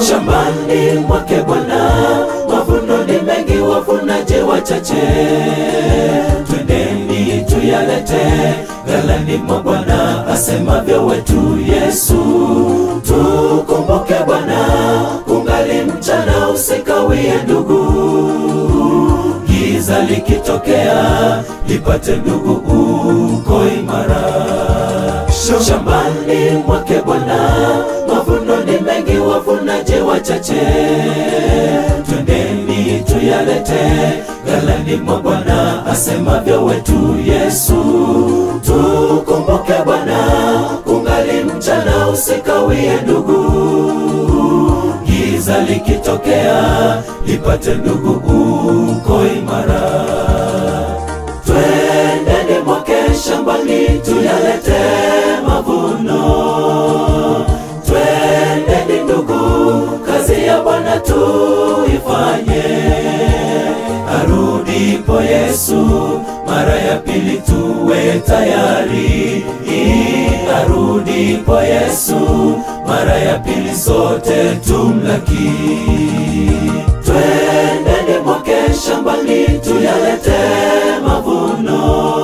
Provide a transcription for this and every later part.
shambani mwake Bwana, mavuno ni mengi, wavunaje wachache. Twendeni tuyalete ghalani mwa Bwana, asemavyo wetu Yesu. Tukumbuke Bwana, kungali mchana, usikawie ndugu giza likitokea lipate ndugu uko imara shambani mwake Bwana, mavuno ni mengi, wavunaje wachache. Twendeni tuyalete ghalani mwa Bwana, asemavyo wetu Yesu. Tukumbuke Bwana, kungali mchana, usikawie ndugu giza likitokea lipate ndugu uko imara. Twendeni mwake shambani tuyalete mavuno. Twendeni ndugu, kazi ya Bwana tuifanye. Arudipo Yesu mara ya pili, tuwe tayari. Arudipo Yesu mara ya pili, sote tumlaki. Twendeni mwake shambani tuyalete mavuno.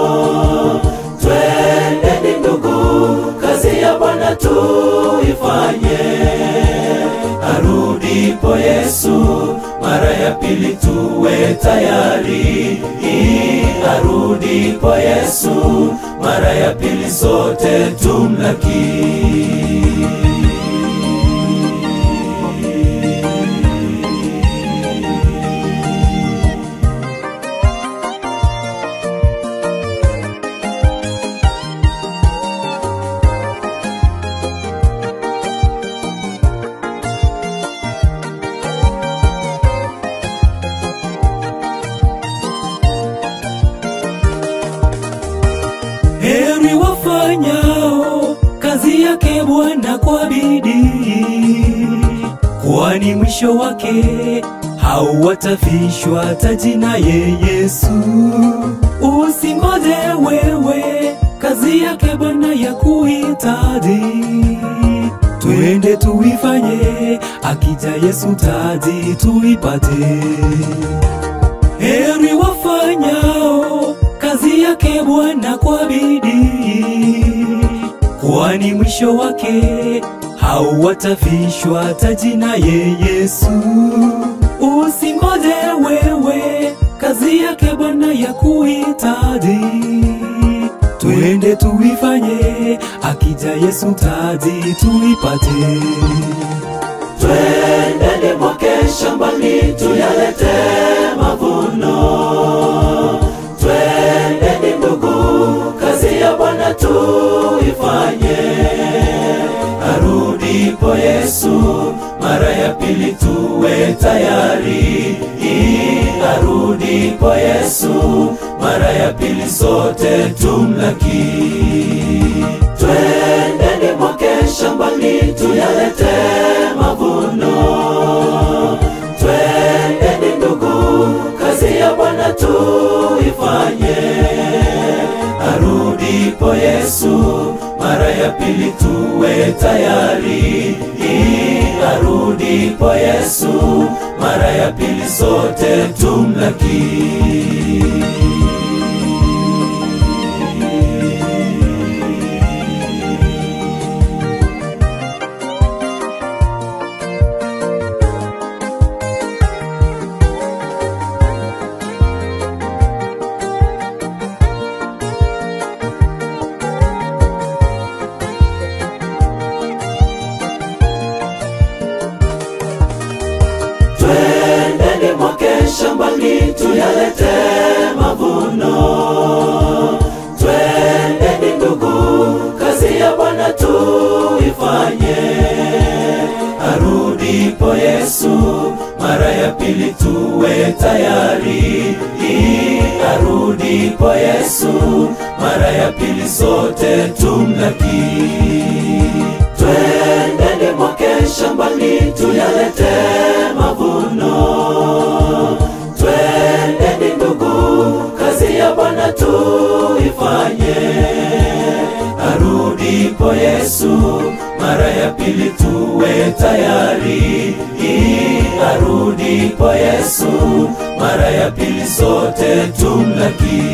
Twendeni ndugu, kazi ya Bwana tuifanye. Arudipo Yesu mara ya pili, tuwe tayari. Arudipo Yesu mara ya pili, sote tumlaki. Heri wafanyao kazi yake Bwana kwa bidii, kwani mwisho wake hauwatafishwa taji naye Yesu. Usingoje wewe, kazi yake Bwana ya kuhitaji, twende tuifanye, akija Yesu taji tuipate. Heri wafanyao kazi yake Bwana kwa bidii, kwani mwisho wake hauwatafishwa taji naye Yesu. Usingoje wewe, kazi yake Bwana ya kuhitaji, twende tuifanye, akija Yesu taji tuipate. Twendeni mwake shambani tuyalete mavuno. Twendeni ndugu, kazi ya Bwana tuifanye. Arudipo Yesu mara ya pili, tuwe tayari. Arudipo Yesu mara ya pili, sote tumlaki. Twendeni mwake shambani tuyalete mavuno. Twendeni ndugu, kazi ya Bwana tuifanye. Arudipo Yesu mara ya pili, tuwe tayari. Arudipo Yesu mara ya pili, sote tumlaki. Twendeni mwake shambani tuyalete mavuno. Twendeni ndugu, kazi ya Bwana tuifanye. Arudipo Yesu mara ya pili, tuwe tayari. Arudipo Yesu mara ya pili, sote tumlaki. Twendeni mwake shambani tuyalete mavuno. Twendeni ndugu, kazi ya Bwana tuifanye. Arudi arudipo Yesu mara ya pili tuwe tayari. Arudipo Yesu mara ya pili sote tumlaki.